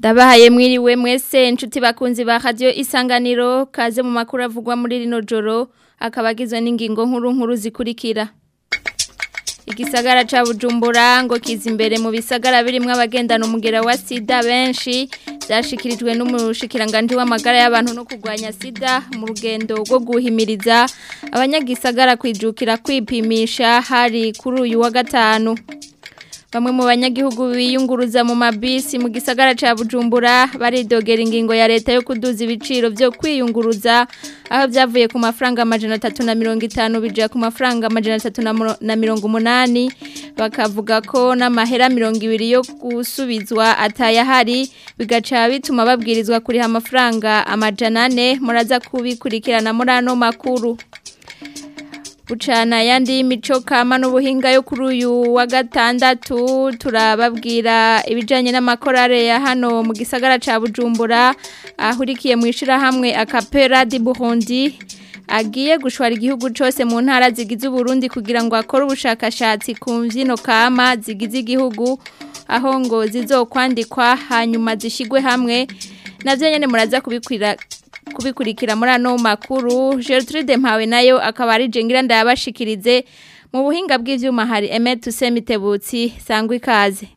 Ndabahaye mwiriwe mwese inshuti bakunzi ba radio isanganiro kaze mu makuru avugwa muri rino joro akabagizwe n'ingingo nkuru nkuru zikurikira Igisagara ca Bujumbura ngo kiza imbere mu bisagara birimwe abagendana umugera wa sida benshi byashikirijwe n'umushikiranganje w'amagara y'abantu no kurwanya sida mu rugendo rwo guhimiriza abanyagisagara kwijukira kwipimisha hari kuri uyu wa gatanu Bamwe mu banyagihugu biyunguruza mu mabisi mu gisagara ca Bujumbura baridogera ingingo ya leta yo kuduza ibiciro byo kwiyunguruza aho byavuye ku mafaranga amajana 350 bija ku mafaranga amajana 380 bakavuga ko n'amahera 200 yo gusubizwa atayahari bigaca bituma babwirizwa kuriha amafaranga amajana 4 muraza kubikurikirana muri ano makuru Bucana yandi mico kama n'ubuhinga yo kuri uyu wa gatandatu turababwira ibijanye n'amakorare ya hano mu gisagara ca Bujumbura ahurikiye mu ishirahamwe Akapera di Burundi agiye gushwara igihugu cyose mu ntara zigize Burundi kugira ngo akore ubushakashatsi ku mvyino kama zigize igihugu aho ngo zizokwandikwa hanyuma zishigwe hamwe navyo nyene muraza kubikwira kubikurikira muri ano makuru Gertrude Mpawe nayo akaba ari jengira ndabashikirize mu buhinga bw'ivyuma hari Emet Tusemitebutsi sangwa ikaze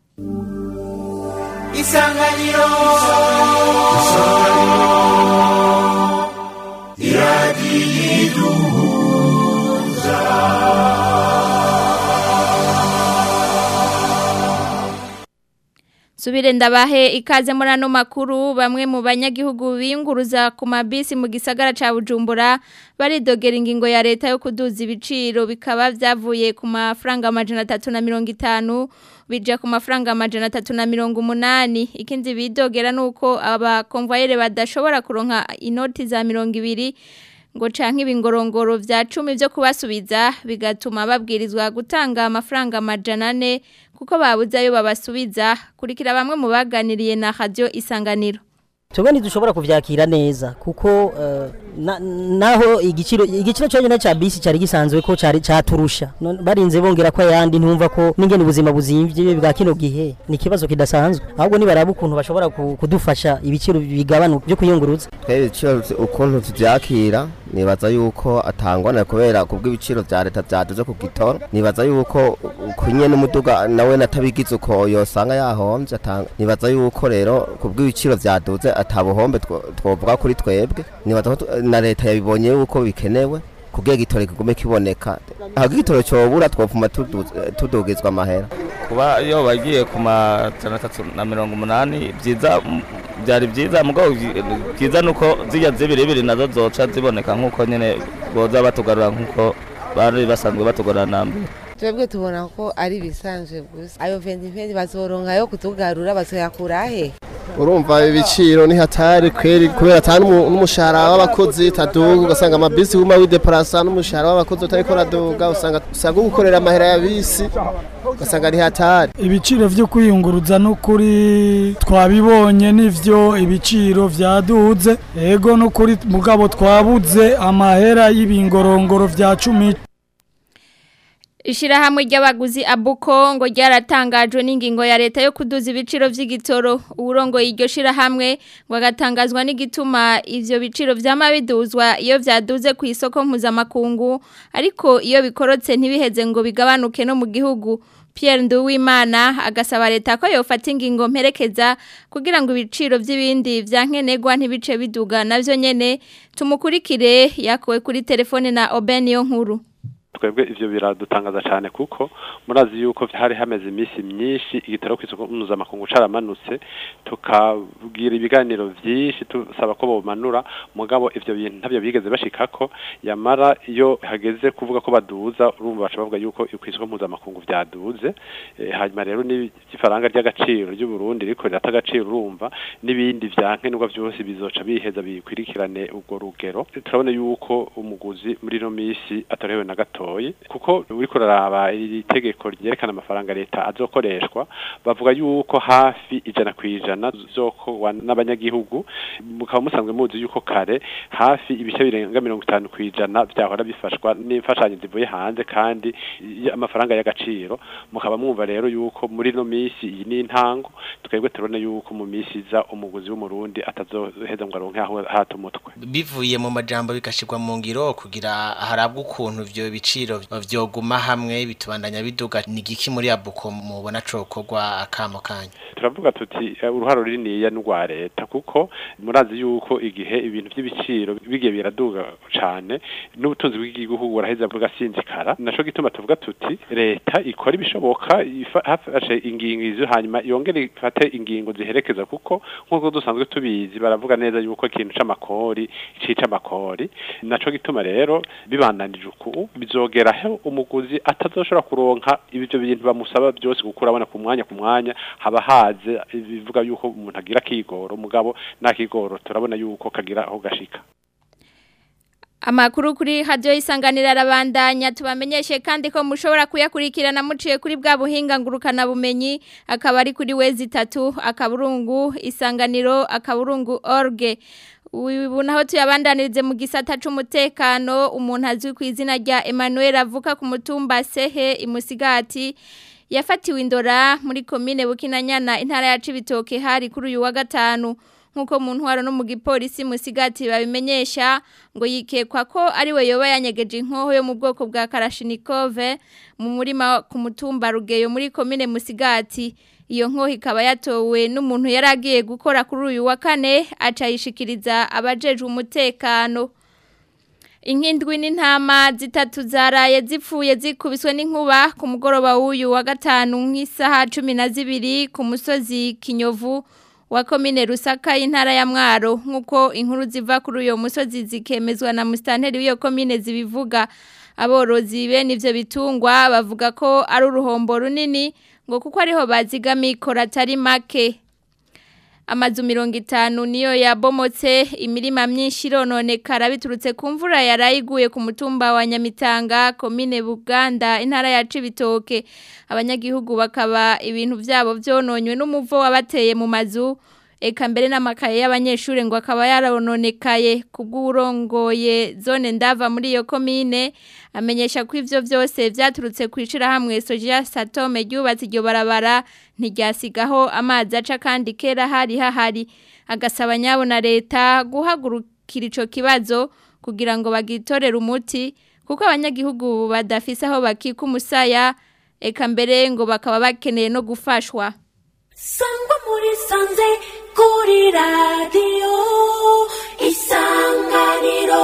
Isanganiro Subire ndabahe ikaze muri ano makuru bamwe mu banyagihugu biyunguruza ku mabisi mu gisagara ca Bujumbura baridogera ingingo ya leta yo kuduza ibiciro bikaba vyavuye ku mafaranga amajana 350 bija ku mafaranga amajana 380 ikindi bidogera nuko aba convoyeur badashobora kuronka inoti za 200 ngo canke ibingorongoro vya 10 byo kubasubiza bigatuma babwirizwa gutanga amafaranga amajana 4 kuko babuze ayo babasubiza kurikira bamwe mu baganiriye na radio isanganiro Twebwe ntidushobora kuvyakira neza kuko uh, na, naho igiciro igiciro cyonyine cha bisi cyari gisanzwe ko cyari caturusha barinze bongera ko yandi ntumva ko ningene ubuzima buzimvye bwa kino gihe ni kibazo kidasanzwe ahubwo nibaraba ukuntu bashobora kudufasha ibiciro bigabanuka byo kuyunguruza twebwe ibiciro ukuntu tuvyakira nibaza yuko atangwana kubera kubw'ibiciro vya leta vyaduze ku gitoro nibaza yuko kunye n'umuduga nawe natabigize uko yosanga yahomvye nibaza yuko rero kubw'ibiciro vyaduze atabuhombe twovuga kuri twebwe nibaza ko na leta yabibonye yuko bikenewe kugira gitoro kigume kiboneka aho igitoro cyobura twopfuma tudugizwa amahera kuba iyo bagiye ku majana atatu na mirongo umunani byiza byari byiza mugabo byiza nuko zijya zibiri nazo zoca ziboneka nk'uko nyine boza batugarura nk'uko bari basanzwe batugarura na mbere twebwe tubona ko ari ibisanzwe gusa ayo ventiventi bazoronka yo kutugarura bazoyakura he urumva ibiciro ni hatari kweri kubera atari n'umushahara w'abakozi taduga ugasanga amabisi guma wideparasa n'umushahara w'abakozi utariko raduga usanga usanga gukorera amahera ya bisi ugasanga ari hatari ibiciro vyo kwiyunguruza n'ukuri twabibonye nivyo ibiciro vyaduze ego n'ukuri mugabo twabuze amahera y'ibingorongoro vya cumi Ishirahamwe ry'abaguzi abuko ngo ryaratangajwe n'ingingo ya leta yo kuduza ibiciro vy'igitoro uburongo iryo shirahamwe ngo agatangazwa n'igituma ivyo biciro vyama biduzwa iyo vyaduze ku isoko mpuzamakungu ariko iyo bikorotse ntibiheze ngo bigabanuke no mu gihugu Pierre Nduwimana agasaba leta ko yofata ingingo mperekeza kugira ngo ibiciro vy'ibindi vyankenegwa ntibice biduga navyo nyene tumukurikire yakowe kuri telefone na Obenio nkuru twebwe ivyo biradutangaza cyane kuko murazi yuko hari hameze iminsi myinshi igitaro ku isoko mpuzamakungu caramanutse tukabwira ibiganiro vyinshi tusaba ko bomanura mugabo ivyo bintu ntavyo bigeze bashikako yamara iyo hageze kuvuga ko baduza urumva baca bavuga yuko ku isoko mpuzamakungu vyaduze e, hanyuma rero n'ifaranga ry'agaciro ry'u Burundi riko rirata agaciro urumva n'ibindi vyankenerwa vyose bizoca biheza bikwirikirane ubwo rugero turabona yuko umuguzi muri no misi atorewe na gato gatoyi kuko uriko uraraba iri tegeko ryerekana amafaranga leta azokoreshwa bavuga yuko hafi ijana ku ijana zokorwa n'abanyagihugu mukaba musanzwe muzi yuko kare hafi ibice birenga mirongo itanu ku ijana vyahora bifashwa n'imfashanyo zivuye hanze kandi y- amafaranga y'agaciro mukaba mwumva rero yuko muri no misi iyi ni intango twebwe turabona yuko mu misi iza umuguzi w'umurundi atazoheza ngo aronke aho hata umutwe bivuye mu majambo bigashirwa mu ngiro kugira harabwe ukuntu ivyo biciro vyoguma hamwe bitubandanya biduga ni giki muri abuko mubona cokorwa akamo kanyu turavuga tuti eh, uruharo runiniya n'urwa leta kuko murazi yuko igihe ibintu by'ibiciro bigiye biraduga cane n'ubutunzi bw'igihugu buraheza bugasinzikara naco gituma tuvuga tuti leta ikora ibishoboka ifa- hafashe ingingo izo hanyuma yongere ifate ingingo ziherekeza kuko nk'uko dusanzwe tubizi baravuga neza yuko ikintu c'amakori cica amakori naco gituma rero bibandanije uku bizogeraho umuguzi atazoshobora kuronka ibyo bintu bamusaba byose kuko urabona ku mwanya ku mwanya haba haze bivuga yuko umuntu agira kigoro mugabo nta kigoro turabona yuko kagira aho gashika Amakuru kuri radio isanganira arabandanya tubamenyeshe kandi ko mushobora kuyakurikirana muciye kuri bwa buhinga ngurukana bumenyi akaba ari kuri wezi tatu akaburungu isanganiro akaburungu org ubu naho tuyabandanirize mu gisata c'umutekano umuntu azwi ku izina rya Emmanuel avuka ku mutumba Sehe imusigati yafatiwe indora muri komine Bukinanyana intara ya Cibitoke hari kuri uyu wa gatanu nkuko mu ntwaro no mu gipolisi musigati babimenyesha ngo yikekwa ko ari we yoba yanyegeje inkoho yo mu bwoko bwa Karashinikove mu murima ku mutumba Rugeyo muri komine Musigati iyo nkoho ikaba yatowe n'umuntu yaragiye gukora kuri uyu wa kane acayishikiriza abajeje umutekano Inkindwi n'intama zitatu zaraye zipfuye zikubiswe n'inkuba ku mugoroba w'uyu wa gatanu nk'isaha cumi na zibiri ku musozi Kinyovu wa komine Rusaka y'intara ya Mwaro nk'uko inkuru ziva kuri uyo musozi zikemezwa na mustanteri w'iyo komine zibivuga aborozi bene ivyo bitungwa bavuga ko ari uruhombo runini ngo kuko ariho bazigamiye ikora atari make amazu mirongo itanu niyo yabomotse imirima myinshi irononekara biturutse ku mvura yarayiguye ku mutumba wa Nyamitanga komine Buganda intara ya Cibitoke abanyagihugu bakaba ibintu byabo byononywe n'umuvo wabateye mu mazu eka mbere n'amakaye y'abanyeshuri ngo akaba yarononekaye kubw'urongoye zone ndava muri iyo komine amenyesha ko ivyo byose vyaturutse kwicira hamwe Soja Satome ryubatse iryo barabara ntiryasigaho amazi aca kandi kera hari hahari agasaba nyabo na leta guhagurukira ico kibazo kugira ngo bagitorere umuti kuko abanyagihugu badafise aho bakika umusaya eka mbere ngo bakaba bakeneye no gufashwa sangwa muri sanze kuri radiyo isanganiro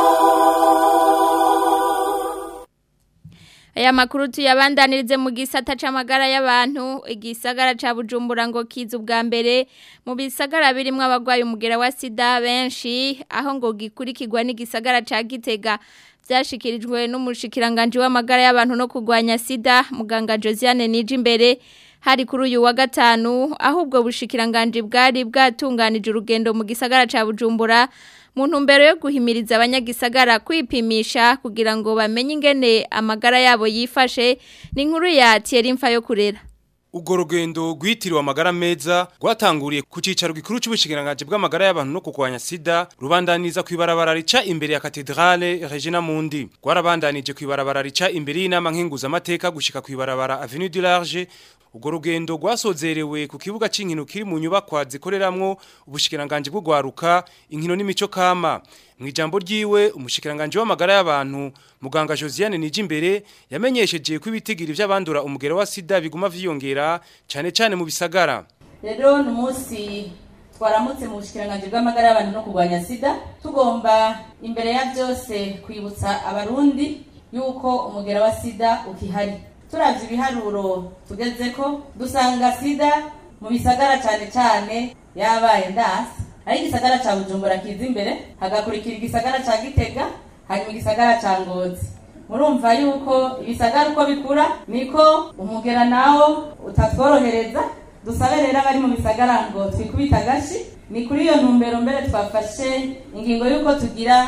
Aya makuru tuyabandanirize mu gisata c'amagara y'abantu igisagara ca Bujumbura ngo kiza ubwa mbere mu bisagara birimo abagwaye umugera wa sida benshi aho ngo gikurikirwa n'igisagara ca Gitega byashikirijwe n'umushikiranganje w'amagara y'abantu no kugwanya sida muganga Josiane Nijimbere hari kuri uyu wa gatanu ahubwo bushikiranganje bwari bwatunganije urugendo mu gisagara ca Bujumbura mu ntumbero yo guhimiriza abanyagisagara kwipimisha kugira ngo bamenye ingene amagara yabo yifashe ni inkuru ya Thierry Mfa yo kurera Ugo rugendo rwitiriwe amagara meza rwatanguriye ku cicaro gikuru c'ubushikiranganje bw'amagara y'abantu no kugwanya sida rubandaniza kwibarabara rica imbere ya katedrale Regina Mundi rwarabandanije kwibarabara rica imbere y'inama nkinguza amateka gushika kwibarabara Avenue du Large Ugo rugendo rwasozerewe ku kibuga c'inkino kiri mu nyubakwa zikoreramwo ubushikiranganje bw'ugwaruka inkino n'imico kama mu ijambo ryiwe umushikiranganje w'amagara y'abantu muganga Josiane Nijimbere yamenyesheje ko ibitigiri by'abandura umugero wa sida biguma vyiyongera cyane cyane mu bisagara rero ni umunsi twaramutse mu bushikiranganje bw'amagara y'abantu no kurwanya sida tugomba imbere ya byose kwibutsa abarundi yuko umugera wa sida ukihari turavye ibiharuro tugeze ko dusanga sida mu bisagara cyane cyane yabaye ndasi ari igisagara ca bujumbura kiza imbere hagakurikira igisagara ca gitega hanyuma igisagara ca ngozi murumva yuko ibisagara uko bikura niko umugera nawo utatworohereza dusabe rero abari mu bisagara ngo twikubita agashi ni kuri iyo ntumbero mbere twafashe ingingo y'uko tugira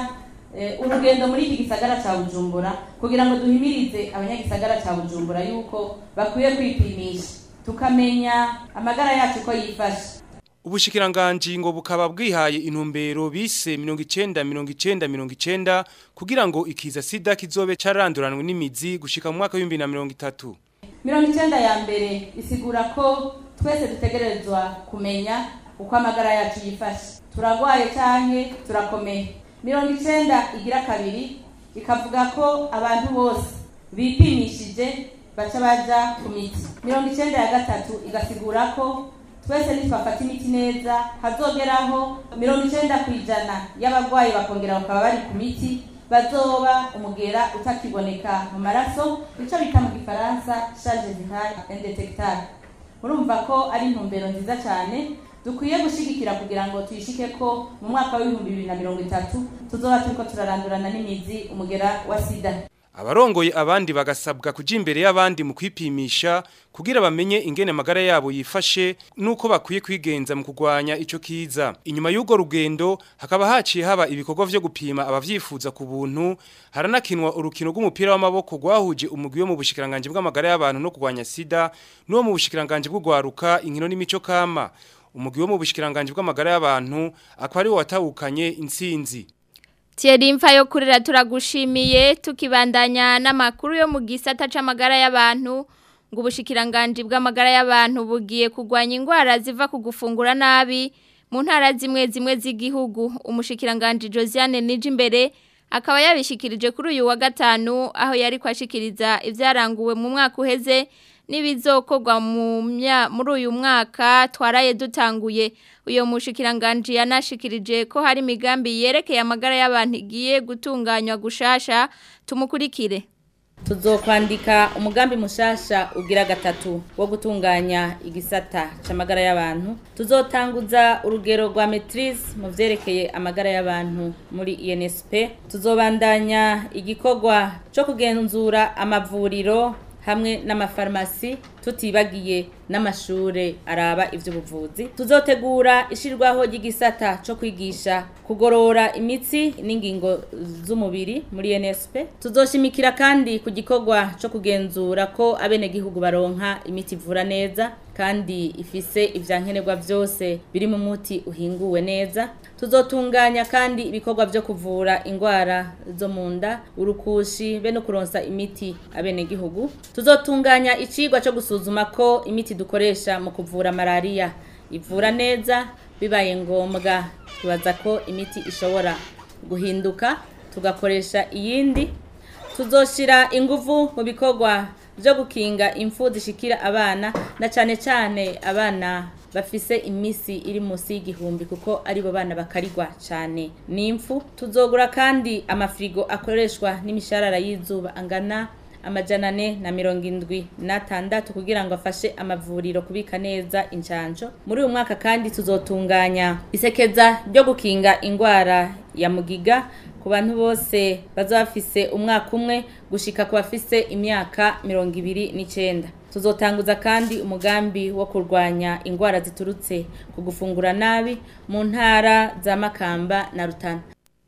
eh, urugendo muri iki gisagara ca bujumbura kugira ngo duhimirize abanyagisagara ca bujumbura yuko bakwiye kwipimisha tukamenya amagara yacu ko yifashe Ubushikiranganji ngo bukaba bwihaye intumbero bise 90 90 90 kugira ngo ikiza sida kizobe caranduranwe n'imizi gushika mu mwaka wa 2030. mirongo icyenda ya mbere isigura ko twese dutegerezwa kumenya uko amagara yacu yifashe turagwaye canke turakomeye mirongo icyenda igira kabiri ikavuga ko abantu bose bipimishije baca baja ku miti mirongo icyenda ya gatatu igasigura ko twese nitwafata imiti neza hazogeraho mirongo icyenda ku ijana y'abarwayi bakongera bakaba bari ku miti bazoba umugera utakiboneka mu maraso icyo bita mu gifaransa charge virale indetectable murumva ko ari intumbero nziza cyane dukwiye gushigikira kugira ngo tuyishike ko mu mwaka w'ibihumbi bibiri na mirongo itatu tuzoba turiko turarandurana n'imizi umugera wa sida Abarongoye abandi bagasabwa kuja imbere y'abandi mu kwipimisha kugira bamenye ingene magara yabo yifashe nuko bakwiye kwigenza mu kugwanya ico kiza. Inyuma y'ugo rugendo hakaba haciye haba ibikorwa vyo gupima abavyifuza ku buntu haranakinwa urukino rw'umupira w'amaboko gwahuje umugwi wo mu bushikiranganje bw'amagara y'abantu no kugwanya sida n'uwo mu bushikiranganje bw'ugwaruka inkino n'imico kama. Umugwi wo mu bushikiranganje bw'amagara y'abantu akaba ari wo watahukanye intsinzi. Thierry Mfayo kurira turagushimiye tukibandanya n'amakuru yo mu gisata c'amagara y'abantu ngo ubushikiranganje bw'amagara y'abantu bugiye kugwanya indwara ziva ku gufungura nabi mu ntara zimwe zimwe z'igihugu umushikiranganje Josiane Nijimbere akaba yabishikirije kuri uyu wa gatanu aho yari kwashikiriza ivyaranguwe mu mwaka uheze n'ibizokorwa mu mya- muri uyu mwaka twaraye dutanguye uyo mushikiranganje yanashikirije ko hari imigambi yerekeye amagara y'abantu igiye gutunganywa gushasha tumukurikire tuzokwandika umugambi mushasha ugira gatatu wo gutunganya igisata c'amagara y'abantu tuzotanguza urugero rwa maitrise mu vyerekeye amagara y'abantu muri INSP tuzobandanya igikorwa co kugenzura amavuriro hamwe n'amafarumasi tutibagiye n'amashure araba ivy'ubuvuzi tuzotegura ishirwaho ry'igisata co kwigisha kugorora imitsi n'ingingo z'umubiri muri NSP tuzoshimikira kandi ku gikorwa co kugenzura ko abenegihugu baronka imiti ivura neza kandi ifise ivyankenerwa vyose biri mu muti uhinguwe neza tuzotunganya kandi ibikorwa vyo kuvura ingwara zo mu nda urukushi be no kuronsa imiti abenegihugu tuzotunganya icigwa co gusuzuma ko imiti dukoresha mu kuvura malaria ivura neza bibaye ngombwa tubaza ko imiti ishobora guhinduka tugakoresha iyindi tuzoshira inguvu mu bikorwa byo gukinga impfu zishikira abana na cyane cyane abana bafise imisi iri munsi y'igihumbi kuko aribo bana bakarigwa cyane n'impfu tuzogura kandi amafirigo akoreshwa n'imisharara y'izuba angana amajana ane na mirongo indwi n'atandatu kugira ngo afashe amavuriro kubika neza injanjo muri uyu mwaka kandi tuzotunganya isekeza ryo gukinga indwara ya mugiga ku bantu bose bazaba bafise umwaka umwe gushika ku bafise imyaka mirongo ibiri n'icenda tuzotanguza kandi umugambi wo kurwanya indwara ziturutse ku gufungura nabi mu ntara za makamba na rutana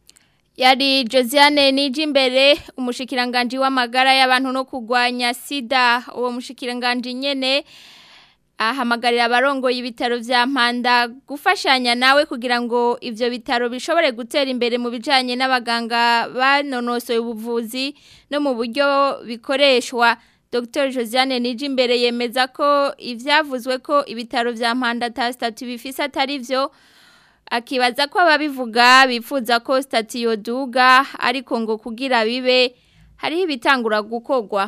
Yari Josiane Nijimbere umushikiranganje w'amagara y'abantu no kugwanya sida uwo mushikiranganje nyene ahamagarira abarongoye ibitaro vya Mpanda gufashanya nawe kugira ngo ivyo bitaro bishobore gutera imbere mu bijanye n'abaganga banonosoye ubuvuzi no mu buryo bikoreshwa Dr Josiane Nijimbere yemeza ko ivyavuzwe ko ibitaro vya Mpanda ta statut bifise atari vyo akibaza ko ababivuga bifuza ko statiyo duga ariko ngo kugira bibe hariho ibitangura gukorwa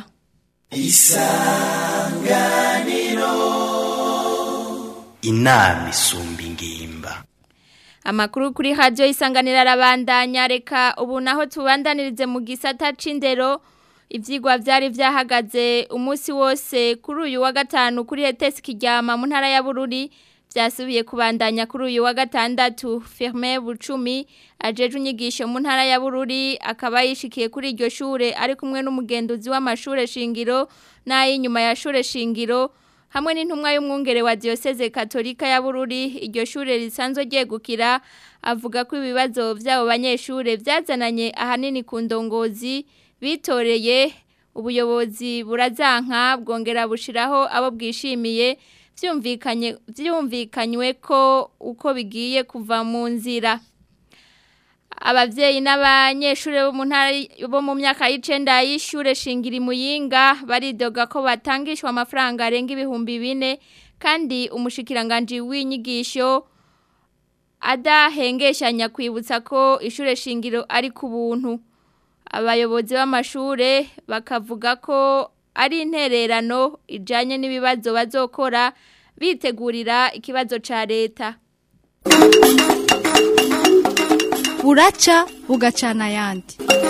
inama isumba ingimba amakuru kuri radio isanganira arabandanya reka ubu naho tubandanirize mu gisata c'indero ivyigwa vyari vyahagaze umunsi wose kuri uyu wa gatanu kuri ETS Kiryama mu ntara ya Bururi vyasubiye kubandanya kuri uyu wa gatandatu Firme Bucumi ajeje unyigisho mu ntara ya Bururi akaba yishikiye kuri iryo shure ari kumwe n'umugenduzi w'amashure shingiro n'ay'inyuma ya shure shingiro hamwe n'intumwa y'umwungere wa Diocese Katolika ya Bururi iryo shure risanzwe ryegukira avuga ko ibibazo by'abo banyeshure byazananye ahanini ku ndongozi bitoreye ubuyobozi burazanka bwongera bushiraho abo bwishimiye byumvikanye byumvikanywe ko uko bigiye kuva mu nzira abavyeyi n'abanyeshure bo mu ntara bo mu myaka y'icenda y'ishure shingiri muyinga baridoga ko batangishwa amafaranga arenga ibihumbi bine kandi umushikiranganje w'inyigisho adahengeshanya kwibutsa ko ishure shingiro ari ku buntu abayobozi b'amashure bakavuga ko ari intererano ijanye n'ibibazo bazokora bitegurira ikibazo ca leta buraca bugacana ayandi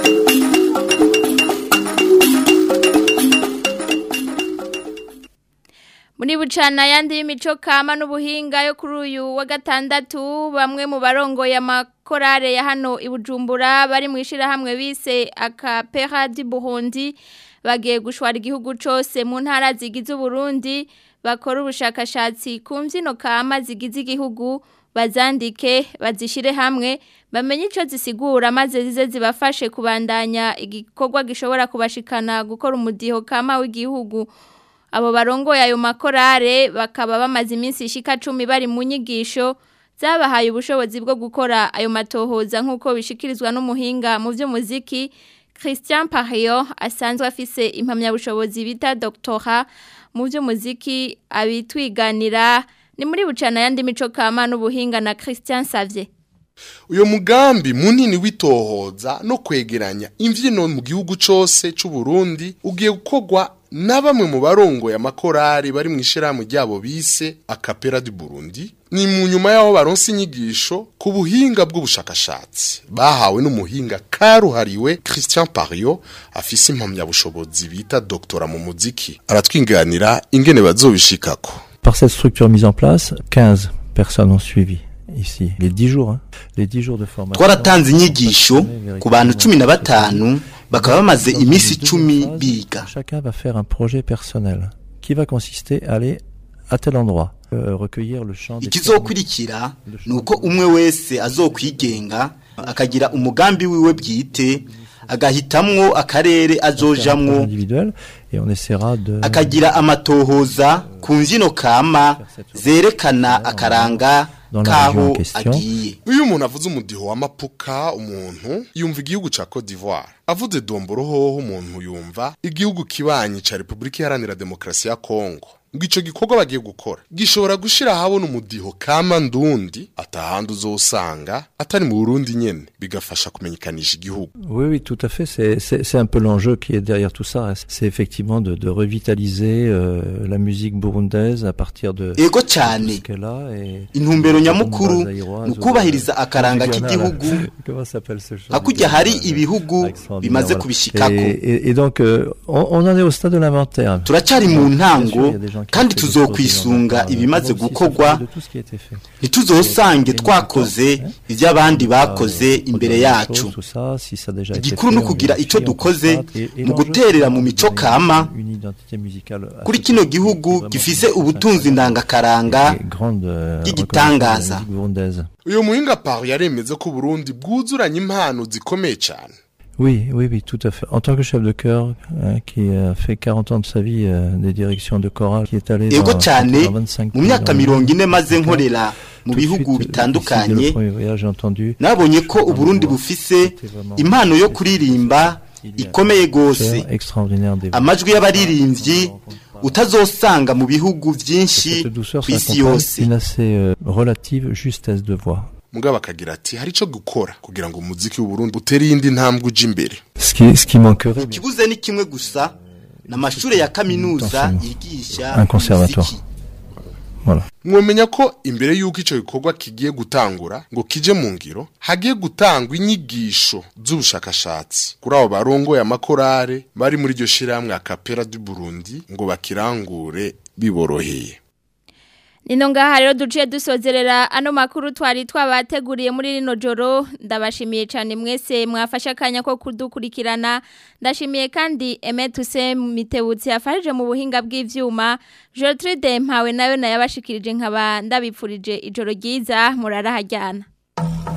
muri bucana yandi y'imico kama n'ubuhinga yo kuri uyu wa gatandatu bamwe mu barongoye amakorare ya hano i Bujumbura bari mu ishirahamwe bise akapera du Burundi bagiye gushwara igihugu cose mu ntara zigize Burundi bakora ubushakashatsi ku mbyino kama zigize igihugu bazandike bazishire hamwe bamenye ico zisigura maze zize zibafashe kubandanya igikorwa gishobora kubashikana gukora umudiho kama w'igihugu abo barongoye ayo makorare bakaba bamaze iminsi ishika 10 bari mu nyigisho zabahaye ubushobozi bwo gukora ayo matohoza nkuko bishikirizwa n'umuhinga mu by'umuziki Christian Pario asanzwe afise impamya bushobozi bita doctora mu by'umuziki abitwiganira ni muri bucana yandi mico kama n'ubuhinga na Christian Savye uyo mugambi munini witohoza no kwegeranya imvyino mu gihugu cose c'u Burundi ugiye gukorwa na bamwe mu barongoye amakorari bari mu ishirahamwe ryabo bise akapera du Burundi ni mu nyuma yaho baronse inyigisho ku buhinga bw'ubushakashatsi bahawe n'umuhinga karuhariwe Christian Pario afise impamyabushobozi bita doktora mu muziki aratwinganira ingene bazobishikako Par cette structure mise en place, 15 personnes ont suivi ici les 10 jours, hein, les 10 jours de formation. twaratanze inyigisho ku bantu cumi na batanu bakaba bamaze iminsi icumi biga Chacun va faire un projet personnel qui va consister à aller à tel endroit, euh, recueillir le chant des ikizokurikira ni uko umwe wese azokwigenga akagira umugambi wiwe bwite agahitamwo akarere azojamwo individuels et on essaiera de akagira amatohoza ku mbyino kama zerekana akaranga Dans la région en k'aho question. agiye iyo umuntu avuze umudiho w'amapuka umuntu yumva igihugu ca Cote d'Ivoire avuze domboro hoho umuntu yumva igihugu kibanyi ca Republika Iharanira Demokarasi ya Kongo ngo ico gikorwa bagiye gukora gishobora gushira habona umudiho kama ndundi atahandi uzosanga atari mu Burundi nyene bigafasha kumenyekanisha igihugu Oui, oui, tout à fait. C'est- C'est c'est un peu l'enjeu qui est derrière tout ça. C'est effectivement de, de revitaliser euh, la musique burundaise à partir de, Ego de cyane. ce qu'elle a. Et, intumbero et nyamukuru Bomba zaïroise ni ukubahiriza ou- akaranga régionale. k'igihugu Comment s'appelle ce chant hakurya hari régional ibihugu extraordinaire, bimaze voilà. kubishikako Et, et, et donc, euh, on, on en est au stade de l'inventaire. turacyari mu Bien sûr, ntango il y a des gens qui kandi ont fait des choses tuzokwisunga dans- ibimaze on va aussi gukorwa s'informer de tout ce qui a été fait. ntituzosange twakoze ibyo abandi bakoze imbere yacu Tout ça, si ça a déjà été igikuru fait, ni on ukugira vérifie, icyo on dukoze constate, et- et mu l'enjeu, guterera c'est mu de mico donner kama une identité musicale à kuri ce kino pays qui est gihugu vraiment gifise ubutunzi ndangakaranga et grande euh, y'igitangaza reconnaissance de la musique burundaise. uyo muhinga Paris yaremeze ko Burundi bwuzuranye impano zikomeye cyane Oui, oui, oui, tout à fait. En tant que chef de chœur, hein, qui a fait 40 ans de sa vie euh, des directions de chorale, qui est allé ego dans, cyane dans 25 mu pays myaka dans le mirongo monde. ine maze Donc, nkorera mu tout de bihugu suite, euh, bitandukanye ici, dès le premier voyage, j'ai entendu nabonye ko uburundi bufise impano yo kuririmba ikomeye gose chœur extraordinaire des amajwi y'abaririmbyi utazosanga mu bihugu byinshi Cette douceur ku isi s'accompagne yose d'une assez euh, relative justesse de voix. mugabo akagira ati hari ico gukora kugira ngo umuziki w'u Burundi utere iyindi ntambwe uja imbere Ce qui, ce qui manquerait, ikibuze ni kimwe gusa n'amashuri ya kaminuza Attention. yigisha un conservatoire. umuziki. Voilà. mwomenya ko imbere y'uko ico gikorwa kigiye gutangura ngo kije mu ngiro hagiye gutangwa inyigisho z'ubushakashatsi kuri abo barongoye amakorare bari muri iryo shirahamwe akapera du Burundi ngo bakirangure biboroheye Nino ngaha rero duciye dusozerera ano makuru twari twabateguriye muri rino joro ndabashimiye cyane mwese mwafashe akanya ko kudukurikirana ndashimiye kandi Emetuse Mitebutsi yafashije mu buhinga bw'ivyuma Gertrude Mpawe nayo nayabashikirije nkaba ndabipfurije ijoro ryiza murara hajyana